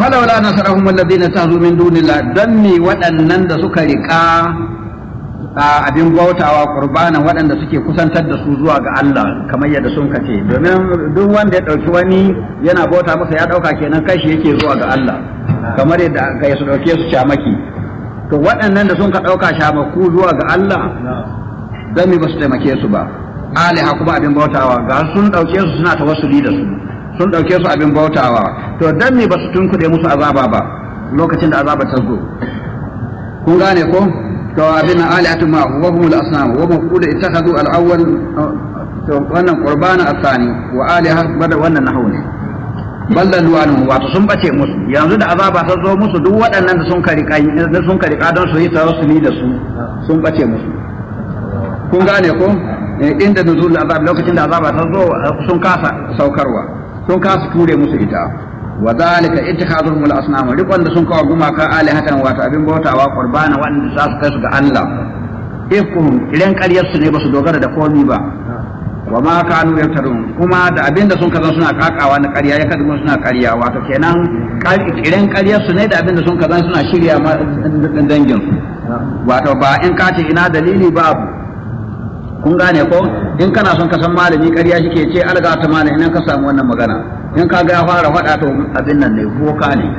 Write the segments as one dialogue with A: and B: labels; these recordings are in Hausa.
A: falawla nasarahum alladhina tazu min dunillah dan ni waɗannan da suka riƙa abin bautawa qurbanan waɗanda suke kusantar da su zuwa ga Allah kamar yadda sun kace domin duk wanda ya ɗauki wani yana bauta masa ya ɗauka kenan kai shi yake zuwa ga Allah kamar yadda kai su ɗauke su shamaki to waɗannan da sun ka ɗauka shamaku zuwa ga Allah dan me ba su taimake su ba aliha kuma abin bautawa ga sun ɗauke su suna tawassuli da su sun ɗauke su abin bautawa to dan me ba su tunkuɗe musu azaba ba lokacin da azaba ta zo kun gane ko to abin alihatu ma wa humul asnam wa maqul ittakhadhu al-awwal to wannan qurbana asani wa aliha bada wannan nahu ne ballan wani wato sun bace musu yanzu da azaba ta zo musu duk waɗannan da sun kari da sun kari don su yi tawassuli da su sun bace musu kun gane ko inda nuzul azab lokacin da azaba ta zo sun kasa saukarwa sun kasa ture musu ita wa zalika ittikhadhuhum al-asnam rikon da sun kawo gumaka alihatan wato abin bautawa qurbana wanda za su kai su ga Allah ifkuhum idan ƙaryar su ne ba su dogara da komi ba wa ma kanu yaftarun kuma da abin da sun kaza suna kakawa na ƙarya ya kaza suna ƙarya wato kenan idan ƙaryar su ne da abin da sun kaza suna shirya ma dangin su wato ba in ka ce ina dalili babu kun gane ko in kana son ka san malami ƙarya shike ce alga ta malami in ka samu wannan magana in ka ga ya fara faɗa to abin nan ne boka ne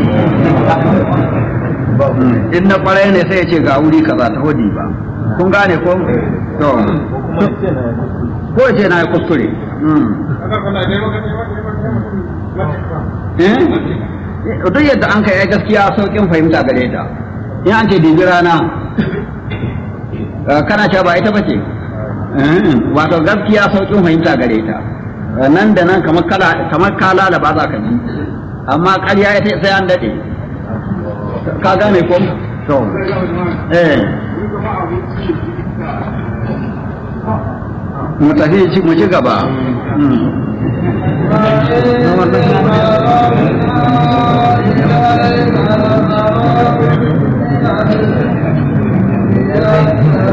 A: in na ƙwarai ne sai ya ce ga wuri kaza ta hudi ba kun gane ko to ko ce na kuskure duk yadda an kai gaskiya saukin fahimta gare ta in an ce dibi rana kana cewa ba ita bace wato gaskiya saukin fahimta gare ta nan da nan kamar kala kamar kala da ba za ka ji amma ƙarya ita sai an dade ka gane ko to eh mu tafi mu ci gaba